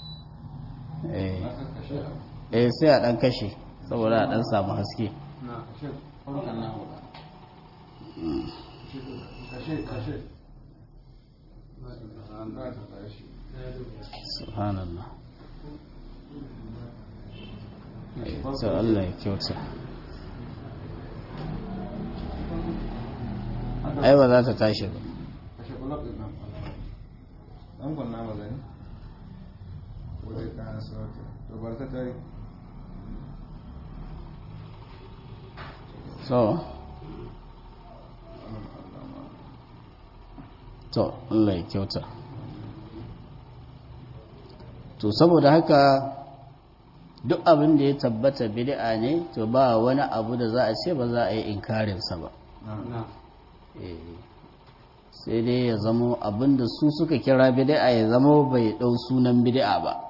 eh sai a ɗan kashe saboda a ɗan samu haske subhanallah to Allah ya kyauta ai ba za ta tashi ba an kwanna magani wadda ka hana sauta to bar ta tare so to Allah ya kyauta to saboda haka duk abin da ya tabbata bid'a ne to ba wani abu da za a ce ba za a yi inkarinsa ba sai dai ya zamo abin da su suka kira bid'a ya zamo bai ɗau sunan bid'a ba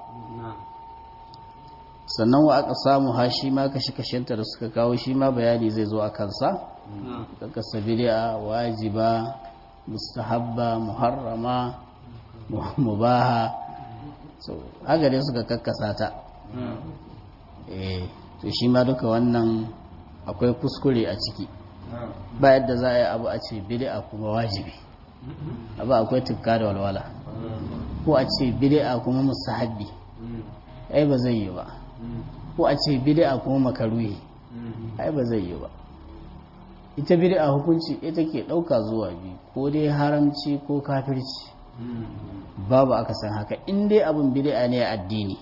sannan wa aka samu ha shi ma kashe-kashenta da suka kawo shi ma bayani zai zo a kansa kasa bid'a wajiba mustahabba muharrama mubaha so haka dai suka kakkasa ta eh to shi ma duka wannan akwai kuskure a ciki ba yadda za a yi abu a ce bid'a kuma wajibi abu akwai tukka da walwala ko a ce bid'a kuma mustahabbi ai ba zai yi ba ko a ce bid'a kuma makaruhi ai ba zai yi ba ita bid'a hukunci ita ke ɗauka zuwa biyu ko dai haramci ko kafirci babu aka san haka in dai abin bid'a ne a addini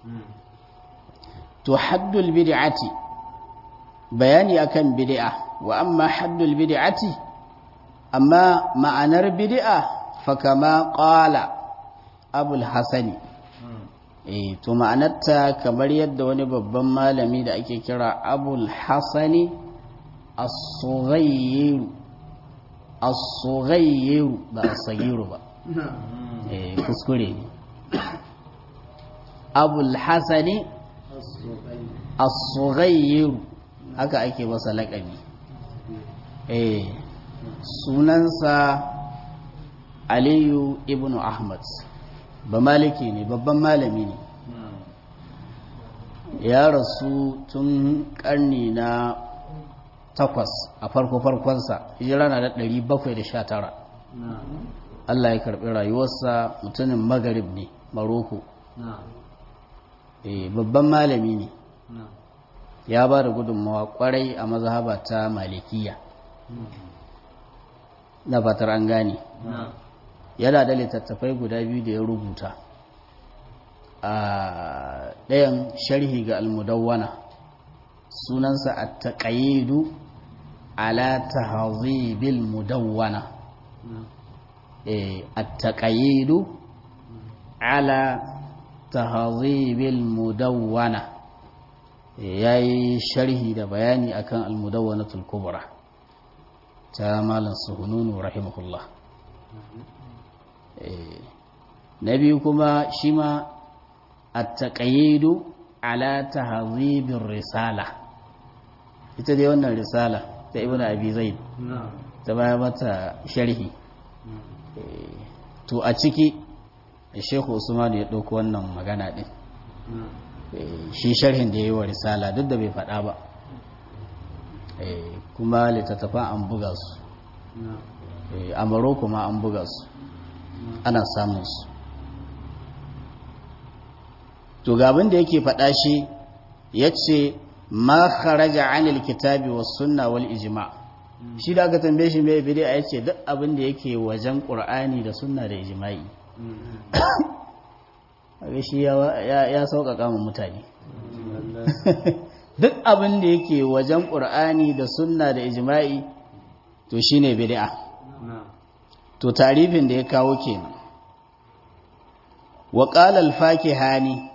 to haddul bid'ati bayani akan bid'a wa amma haddul bid'ati amma ma'anar bid'a fa kama qala abul hasani eh to ma'anarta kamar yadda wani babban malami da ake kira abul hasani as-sughayr as-sughayyiru ba as-saghiru ba eh kuskure ne abul hasani as-sughayyiru haka ake masa laƙabi eh sunansa aliyu ibn ahmad ba maliki ne babban malami ne ya rasu tun karni na takwas a farko-farkonsa hijira na da 719 Allah ya karɓi rayuwarsa mutumin magarib ne maroko babban malami ne ya ba da gudunmawa kwarai a mazhaba ta malikiya na fatar an gane yana da littattafai guda biyu da ya rubuta a ɗayan sharhi ga almudawwana sunansa a taƙayidu ala tahzibil mudawwana a taƙayidu ala tahzibil mudawwana ya yi sharhi da bayani akan almudawwanatul kubra ta malam suhununu rahimahullah na biyu kuma shi ma a taƙayidu ala tahzibin risala ita dai wannan risala ta ibn abi zaid ta baya mata sharhi to a ciki shekhu usman ya ɗauko wannan magana ɗin shi sharhin da ya yi wa risala duk da bai faɗa ba kuma littattafan an buga su a maroko ma an buga su ana samun su to gabin da yake faɗa shi ya ce ma kharaja anil kitabi was sunna wal ijma shi da aka tambaye shi mai bid'a ya ce duk abin da yake wajen qur'ani da sunna da ijma'i a shi ya sauƙaƙa mu mutane duk abin da yake wajen ƙur'ani da sunna da ijma'i to shine bid'a to tarifin da ya kawo kenan wa qala al-fakihani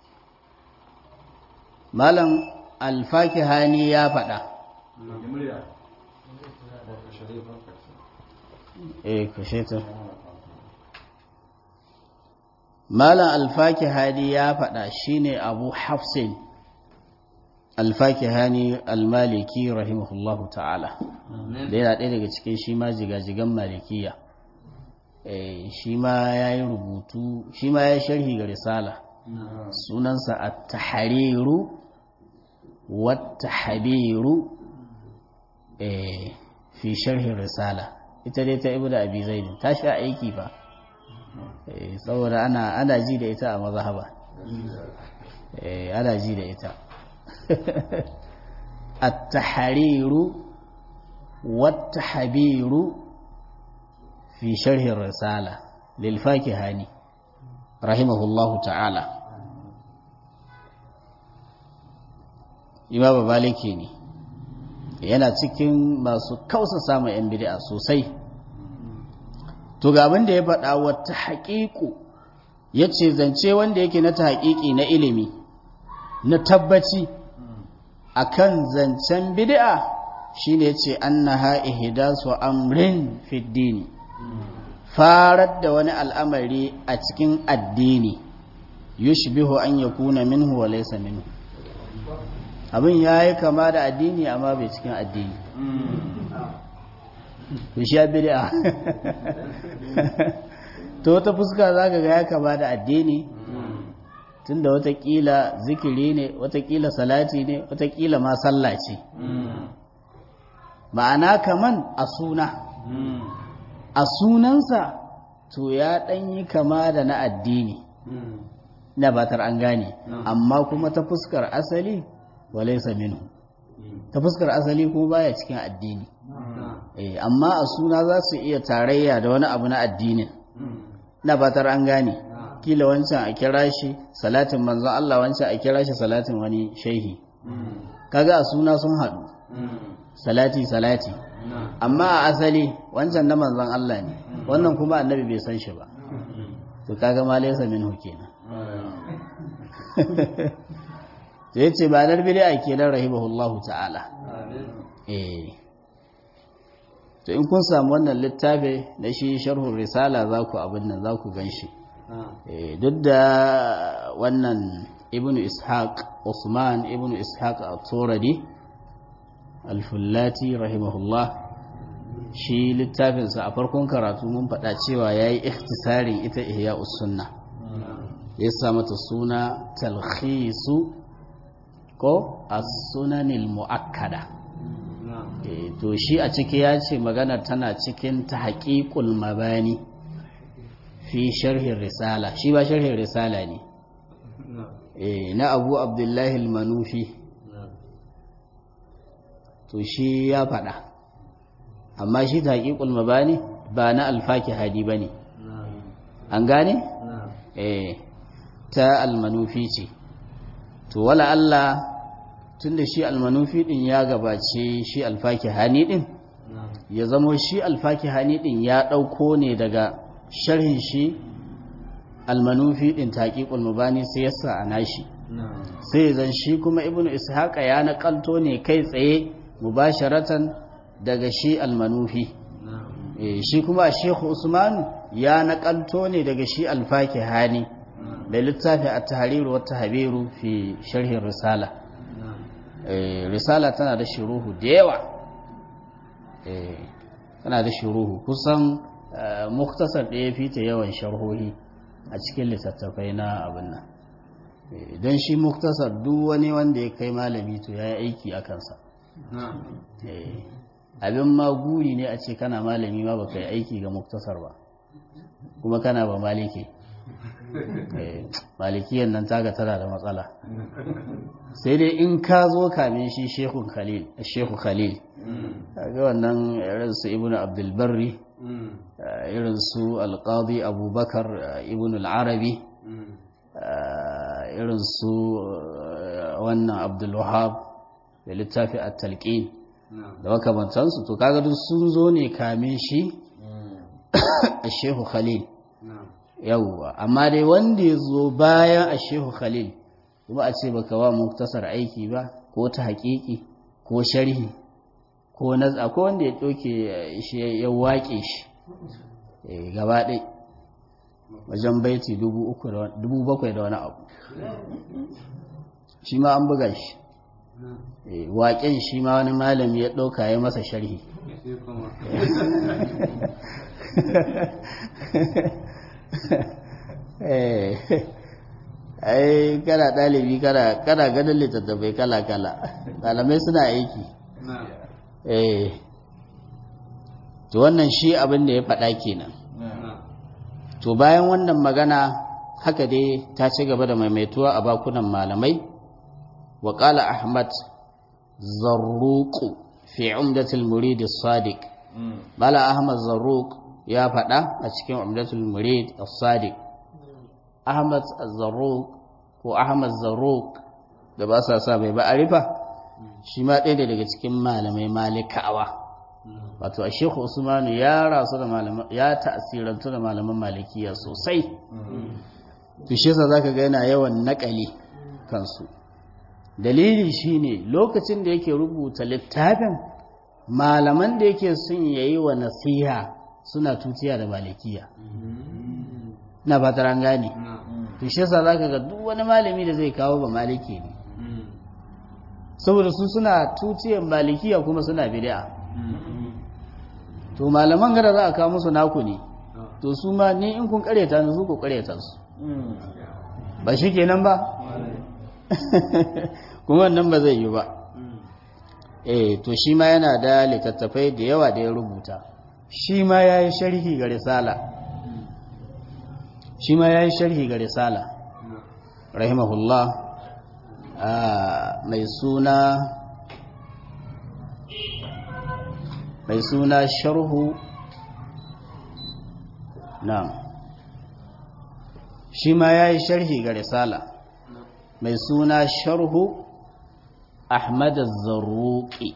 malam al-fakihani ya faɗa eh kashe ta malam alfakihani ya faɗa shine abu hafsin alfakihani almaliki rahimahullahu ta'ala da yana ɗaya daga cikin shi ma jigajigan malikiya shi ma ya yi rubutu shi ma ya sharhi ga risala sunansa a tahariru wata habiru fi sharhin risala ita dai ta ibu da abi zaidin ta sha aiki ba saboda ana ana ji da ita a mazhaba eh ana ji da ita at-tahriru wat-tahbiru fi sharh ar-risala lil fakihani rahimahullahu ta'ala imam baliki ne yana cikin masu kausa samun yan bid'a sosai to ga abin da ya faɗa wata haƙiƙu ya ce zance wanda yake na ta haƙiƙi na ilimi na tabbaci a kan zancen bid'a shi ne ce an na ha'ihida su amrin fiddini farar da wani al'amari a cikin addini yushbihu an ya kuna minhu wa laisa minhu abin ya yi kama da addini amma bai cikin addini to shi bid'a to wata fuska zaka ga ya kama da addini tunda watakila zikiri ne watakila salati ne watakila ma sallah ce ma'ana kaman a suna a sunansa to ya yi kama da na addini na batar an gane amma kuma ta fuskar asali walaisa minhu ta fuskar asali kuma baya cikin addini amma a suna za su iya tarayya da wani abu na addinin na batar an gane kila wancan a kira shi salatin manzon Allah wancan a kira shi salatin wani shehi kaga a suna sun haɗu salati salati amma a asali wancan na manzon Allah ne wannan kuma annabi bai san shi ba to kaga ma laysa minhu kenan to yace ba dar bid'a kenan rahimahullahu ta'ala eh to in kun samu wannan littafi na shi sharhun risala za ku abin nan za ku gan shi duk da wannan ibn ishaq usman ibn ishaq a turadi alfullati rahimahullah shi littafinsa a farkon karatu mun faɗa cewa ya yi ikhtisarin ita ihya sunna ya sa mata suna talhisu ko as-sunanil mu'akkada to shi a ciki ya ce magana tana cikin ta haƙiƙul mabani fi sharhin risala shi ba sharhin risala ne na abu abdullahi al-manufi to shi ya faɗa amma shi ta haƙiƙul mabani ba na alfaki hadi ba ne an gane? ta almanufi ce to wala Allah tun da shi almanufi ɗin ya gabace shi alfaki hani ɗin ya zamo shi alfaki hani ɗin ya ɗauko ne daga sharhin shi almanufi ɗin taƙiƙul mabani sai ya sa a nashi sai zan shi kuma ibnu ishaqa ya naƙalto ne kai tsaye mubasharatan daga shi almanufi shi kuma shekhu usman ya naƙalto ne daga shi alfaki hani da littafi a tahariru wata habiru fi sharhin risala risala tana da shiruhu da yawa tana da shiruhu kusan muktasar ɗaya fita yawan sharhohi a cikin littattafai na abin nan don shi muktasar duk wani wanda ya kai malami to ya yi aiki a kansa abin ma guri ne a ce kana malami ma baka yi aiki ga muktasar ba kuma kana ba maliki malikiyan nan taga tana da matsala sai dai in ka zo kamin shi shehu khalil shehu khalil ga wannan irin su ibnu abdul barri irin su alqadi abubakar ibnu al-arabi irin su wannan abdul wahab da littafi at-talqin da makamantansu to kaga duk sun zo ne kamin shi shehu khalil yawwa amma dai wanda ya zo bayan a shehu khalil kuma a ce baka wa muktasar aiki ba ko ta haƙiƙi ko sharhi ko naz'a ko wanda ya ɗauke shi ya waƙe shi gaba ɗai wajen baiti dubu bakwai da wani abu shi ma an buga shi waƙen shi ma wani malami ya ɗauka ya masa sharhi ai kana ɗalibi kana ganin littattafai kala-kala ɗalamai suna aiki eh to wannan shi abin da ya faɗa kenan to bayan wannan magana haka dai ta ci gaba da maimaituwa a bakunan malamai wa ƙala ahmad zarruku fi umdatul murid sadiq bala ahmad zarruq ya faɗa a cikin umdatul murid as-sadiq ahmad zarruq ko ahmad zarruq da ba sa sa bai ba arifa shi ma ɗaya daga cikin malamai malikawa wato a shekhu usmanu ya rasu da malaman ya ta'asirantu da malaman malikiya sosai to shi yasa zaka ga yana yawan nakali kansu dalili shine lokacin da yake rubuta littafin malaman da yake son yayi wa nasiha suna tutiya da malikiya na ba ta gane to shi yasa zaka ga duk wani malami da zai kawo ba maliki ne saboda su suna tutiyan malikiya kuma suna bid'a to malaman gara za a kawo musu naku ne to su ma ni in kun kareta ni su ku kareta su ba shi kenan ba kuma wannan ba zai yi ba eh to shi ma yana da littattafai da yawa da ya rubuta shi ma ya yi sharhi ga risala shi ma ya yi sharhi ga risala rahimahullah mai suna mai suna sharhu na shi ma ya yi sharhi ga risala mai suna sharhu ahmad zarruki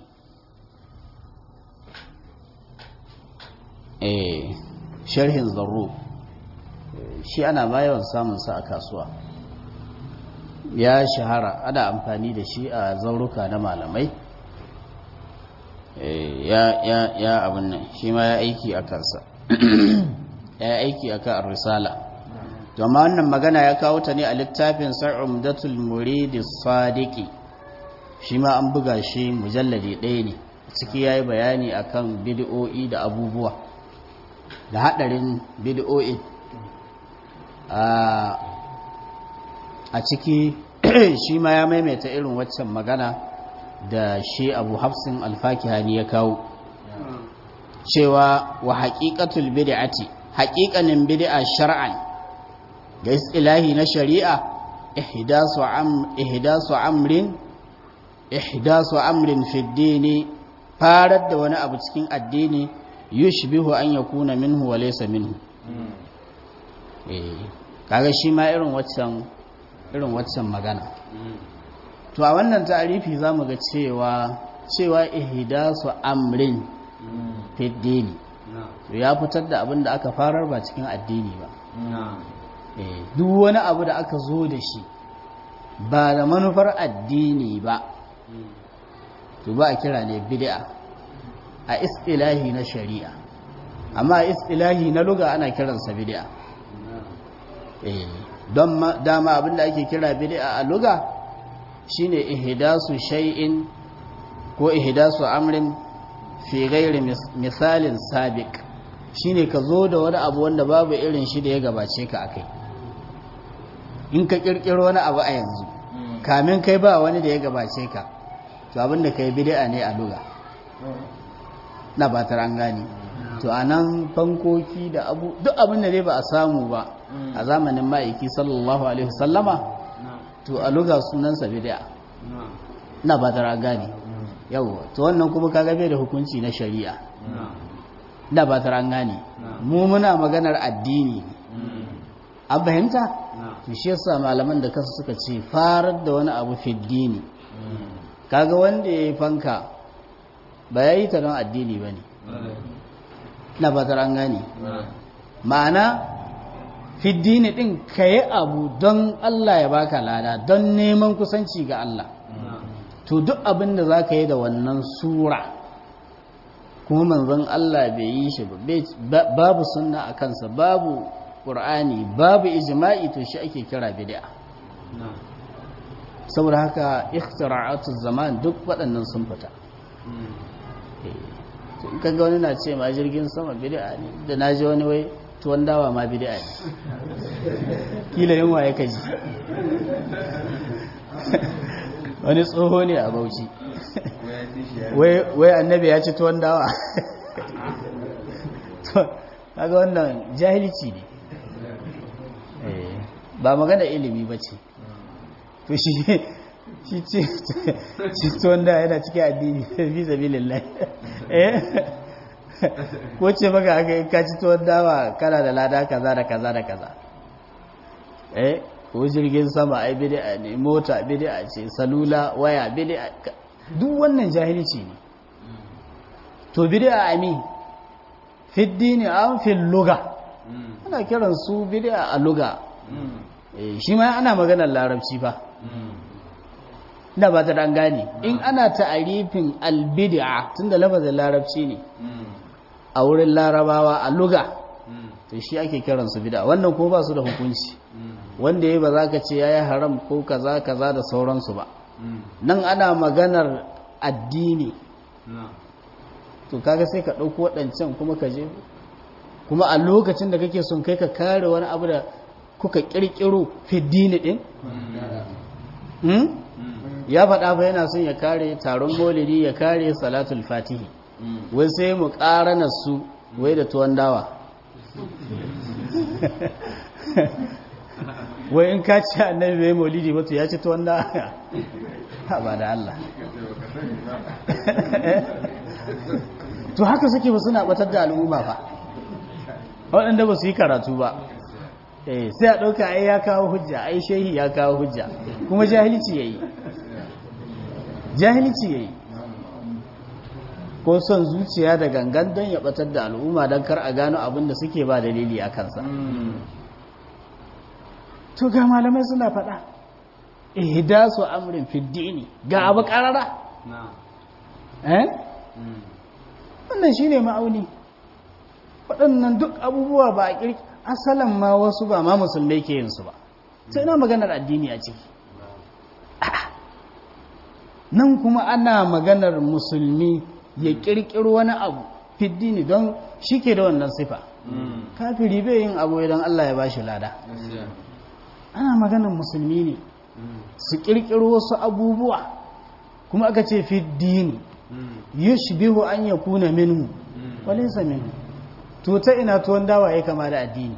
eh sharhin zarru shi ana ma yawan samunsa a kasuwa ya shahara ana amfani da shi a zauruka na malamai ya ya ya abin nan shi ma ya aiki a kansa ya aiki a kan risala to amma wannan magana ya kawo ta ne a littafin sa'umdatul muridi sadiqi shi ma an buga shi mujalladi ɗaya ne ciki ya yi bayani akan bid'o'i da abubuwa da haɗarin bid'o'i a ciki shi ma ya maimaita irin waccan magana da shi abu hafsin alfakihani ya kawo cewa wa haƙiƙatul bid'ati haƙiƙanin bid'a shar'an ga istilahi na shari'a ihdasu am ihdasu amrin ihdasu amrin fi dini farar da wani abu cikin addini yushbihu an yakuna minhu wa laysa minhu eh kaga shi ma irin waccan irin waccan magana to a wannan ta'arifi zamu ga cewa cewa ihdasu amrin fi dini to ya fitar da abin da aka farar ba cikin addini ba eh duk wani abu da aka zo da shi ba da manufar addini ba to ba a kira ne bid'a a istilahi na shari'a amma a istilahi na luga ana kiransa bid'a eh don dama abinda ake kira bid'a a luga shine ihdasu shay'in ko ihdasu amrin fi ghairi misalin sabiq shine ka zo da wani abu wanda babu irin shi da ya gabace ka akai in ka kirkiro wani abu a yanzu kamin kai ba wani da ya gabace ka to abinda kai bid'a ne a luga na ba ta an gani to anan fankoki da abu duk abinda dai ba a samu ba a zamanin ma'aiki sallallahu alaihi wasallama to a luga sunansa bid'a na ba ta an gani yawa to wannan kuma kaga bai da hukunci na shari'a da ba ta an gani mu muna maganar addini an fahimta to shi yasa malaman da kansu suka ce farar da wani abu fi dini kaga wanda ya yi fanka ba ya yi ta don addini ba ne na batar an gane ma'ana fiddini ɗin ka yi abu don Allah ya baka lada don neman kusanci ga Allah to duk abin da za ka yi da wannan sura kuma manzon Allah bai yi shi ba babu sunna a kansa babu ƙur'ani babu ijma'i to shi ake kira bid'a saboda haka ikhtira'atul zaman duk waɗannan sun fita in kaga wani na ce ma jirgin sama bid'a ne da na ji wani wai tuwon dawa ma bid'a ne kila yin waye kaji wani tsoho ne a bauchi wai annabi ya ci tuwon dawa kaga wannan jahilci ne ba magana ilimi ba ce to shi shi ce shi tuwon da yana cikin addini fi zabi lillahi ko ce maka aka yi kaci tuwon dawa kana da lada kaza da kaza da kaza eh ko jirgin sama ai bid'a ne mota bid'a ce salula waya bid'a duk wannan jahilci ne to bid'a ami fi dini an fi luga ana kiran su bid'a a luga shi ma ana maganar larabci fa da ba ta gane in ana ta'arifin albid'a tunda lafazin larabci ne a wurin larabawa a luga to shi ake kiran su bid'a wannan kuma ba su da hukunci wanda yayi ba za ka ce yayi haram ko kaza kaza da sauransu ba nan ana maganar addini to kaga sai ka ɗauko waɗancan kuma ka je kuma a lokacin da kake son kai ka kare wani abu da kuka ƙirƙiro fiddini ɗin ya faɗa ba yana son ya kare taron maulidi ya kare salatul fatihi wai sai mu ƙarana su wai da tuwon dawa wai in ka ci annabi bai maulidi wato ya ci tuwon dawa ha ba da Allah to haka suke ba suna batar da al'umma ba waɗanda ba su yi karatu ba sai a ɗauka ai ya kawo hujja ai shehi ya kawo hujja kuma jahilci ya yi jahilci ya yi ko son zuciya da gangan don ya batar da al'umma don kar a gano abin da suke ba dalili a kansa to ga malamai suna faɗa ihdasu amrin fiddini ga abu ƙarara wannan shine ma'auni waɗannan duk abubuwa ba a kirki asalan ma wasu ba ma musulmai ke yin su ba sai na maganar addini a ciki nan kuma ana maganar musulmi ya kirkiro wani abu fiddini don shi ke da wannan sifa kafiri bai yin abu idan Allah ya bashi lada ana maganar musulmi ne su kirkiro wasu abubuwa kuma aka ce fiddini yushbihu an yakuna minhu walaysa minhu to ta ina tuwon dawa ya kama da addini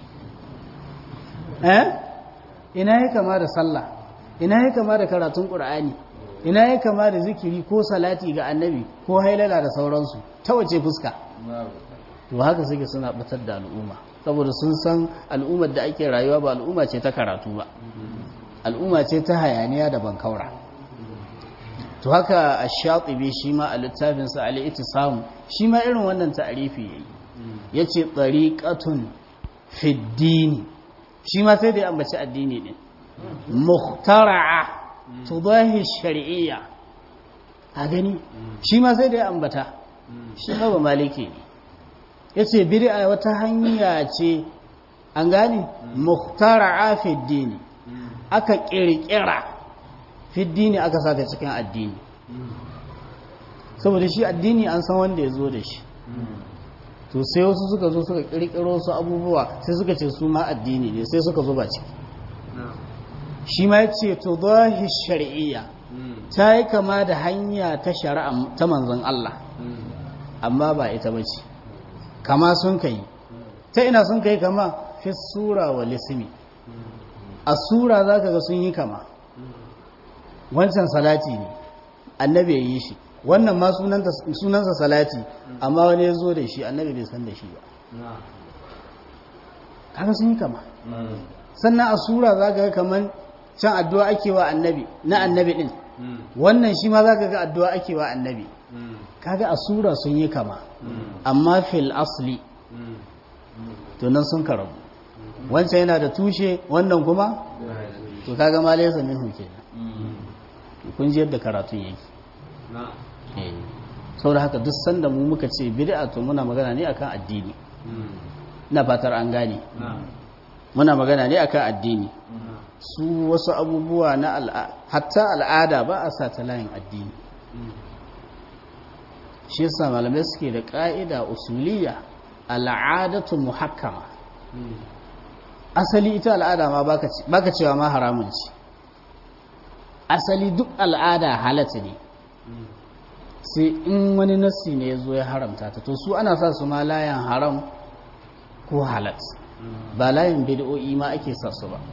eh ina ya kama da sallah ina ya kama da karatun qur'ani ina ya kama da zikiri ko salati ga annabi ko hailala da sauransu ta wace fuska to haka suke suna batar da al'umma saboda sun san al'ummar da ake rayuwa ba al'umma ce ta karatu ba al'umma ce ta hayaniya da bankaura to haka ash-shatibi shi ma a littafinsa al-ittisam shi ma irin wannan ta'arifi yayi yace tariqatun fi ad shi ma sai da ya ambaci addini din muhtara'a tudahi shar'iyya a gani shi ma sai da ya ambata shi ma ba maliki ne yace bid'a wata hanya ce an gane muhtara'a fi ad aka kirkira fi ad aka saka cikin addini saboda shi addini an san wanda ya zo da shi to sai wasu suka zo suka kirkiro su abubuwa sai suka ce su ma addini ne sai suka zuba ciki shi ma ya ce to zahi shari'iyya ta yi kama da hanya ta shari'a ta manzon Allah amma ba ita ba ce kama sun kai ta ina sun kai kama fi sura wa lisimi a sura za ka ga sun yi kama wancan salati ne annabi ya yi shi wannan ma sunansa salati amma wani ya zo da shi annabi bai san da shi ba kaga sun yi kama sannan a sura za ka ga kaman can addu'a ake wa annabi na annabi din wannan shi ma za ka ga addu'a ake wa annabi kaga a sura sun yi kama amma fil asli to nan sun karabu wancan yana da tushe wannan kuma to kaga ma laysa minhu kenan kun ji yadda karatun yake saboda haka duk sanda mu muka ce bid'a to muna magana ne akan addini ina fatar an gane muna magana ne akan addini su wasu abubuwa na hatta al'ada ba a sa ta layin addini shi yasa malamai suke da ka'ida usuliya al'adatu muhakkama asali ita al'ada ma baka cewa ma haramun ce asali duk al'ada halatta ne sai in wani nassi ne ya zo ya haramta ta to su ana sa su ma layan haram ko halat ba layin bid'o'i ma ake sa su ba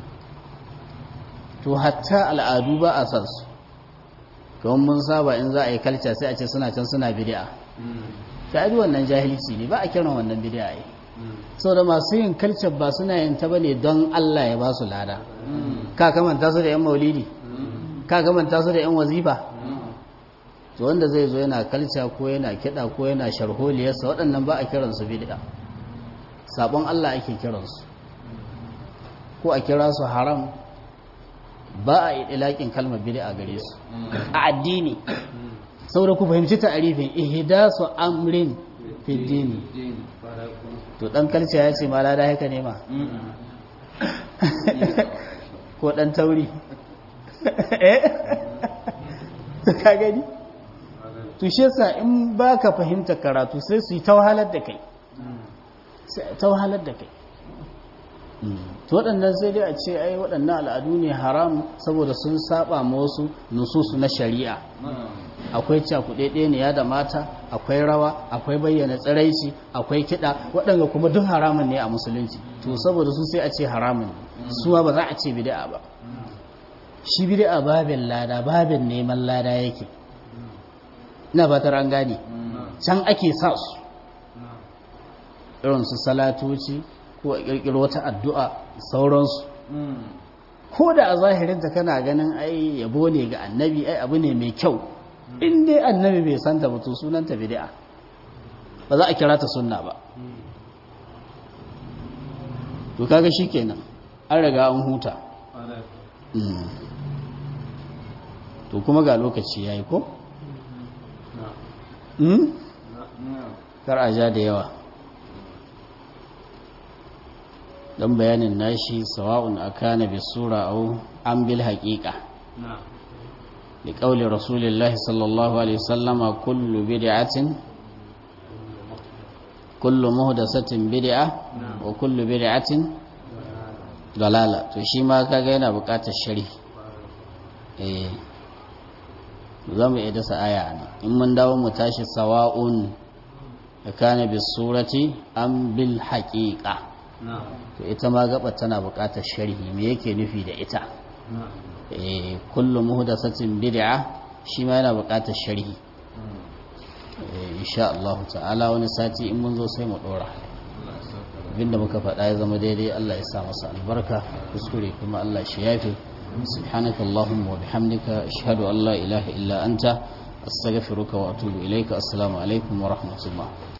to hatta al'adu ba a sa su kawai mun saba in za a yi kalca sai a ce suna can suna bid'a ta yi wannan jahilci ne ba a kiran wannan bid'a yi sau da masu yin kalcar ba suna yin ta bane don Allah ya ba su lada ka kamanta su da yan maulidi ka kamanta su da yan wazifa to wanda zai zo yana kalca ko yana kiɗa ko yana sharholiyarsa waɗannan ba a kiransu bid'a sabon Allah ake kiransu ko a kira su haram ba a idilakin kalmar bid'a gare su a addini saboda ku fahimci ta'arifin ihdasu amrin fi dini to dan kalca ya ce ma lada haka ne ma ko dan tauri eh ka gani to shi yasa in baka fahimta karatu sai su yi ta wahalar da kai sai ta wahalar da kai to waɗannan sai dai a ce ai waɗannan al'adu ne haram saboda sun saba ma wasu nususu na shari'a akwai cakuɗe ne ya da mata akwai rawa akwai bayyana tsiraici akwai kiɗa waɗanda kuma duk haramun ne a musulunci to saboda su sai a ce haramun su ba za a ce bid'a ba shi bid'a babin lada babin neman lada yake ina fatar an gane can ake sa su irin su salatoci ko a kirkiro wata addu'a sauransu ko da a zahirinta kana ganin ai yabo ne ga annabi ai abu ne mai kyau in dai annabi bai santa ba to sunanta bid'a ba za a kira ta sunna ba to kaga shikenan an riga an huta to kuma ga lokaci yayi ko hmm? na'am kar a ja da yawa don bayanin nashi sawa'un akana bi sura au an bil haqiqa نعم li qawli rasulillahi sallallahu alaihi wasallama kullu bid'atin kullu muhdathatin bid'a wa kullu bid'atin dalala to shi ma kaga yana buƙatar sharhi eh zamu iya dasa aya ne in mun dawo mu tashi sawa'un akana bi surati am bil haqiqa نعم to ita ma gaba tana buƙatar sharhi me yake nufi da ita نعم eh kullu muhdathatin bid'a shi ma yana buƙatar sharhi eh insha Allah ta'ala wani sati in mun zo sai mu dora abinda muka faɗa ya zama daidai Allah ya sa masa albarka kuskure kuma Allah shi yafe subhanaka allahumma wa bihamdika ashhadu an la ilaha illa anta astaghfiruka wa atubu ilayka assalamu alaikum wa rahmatullah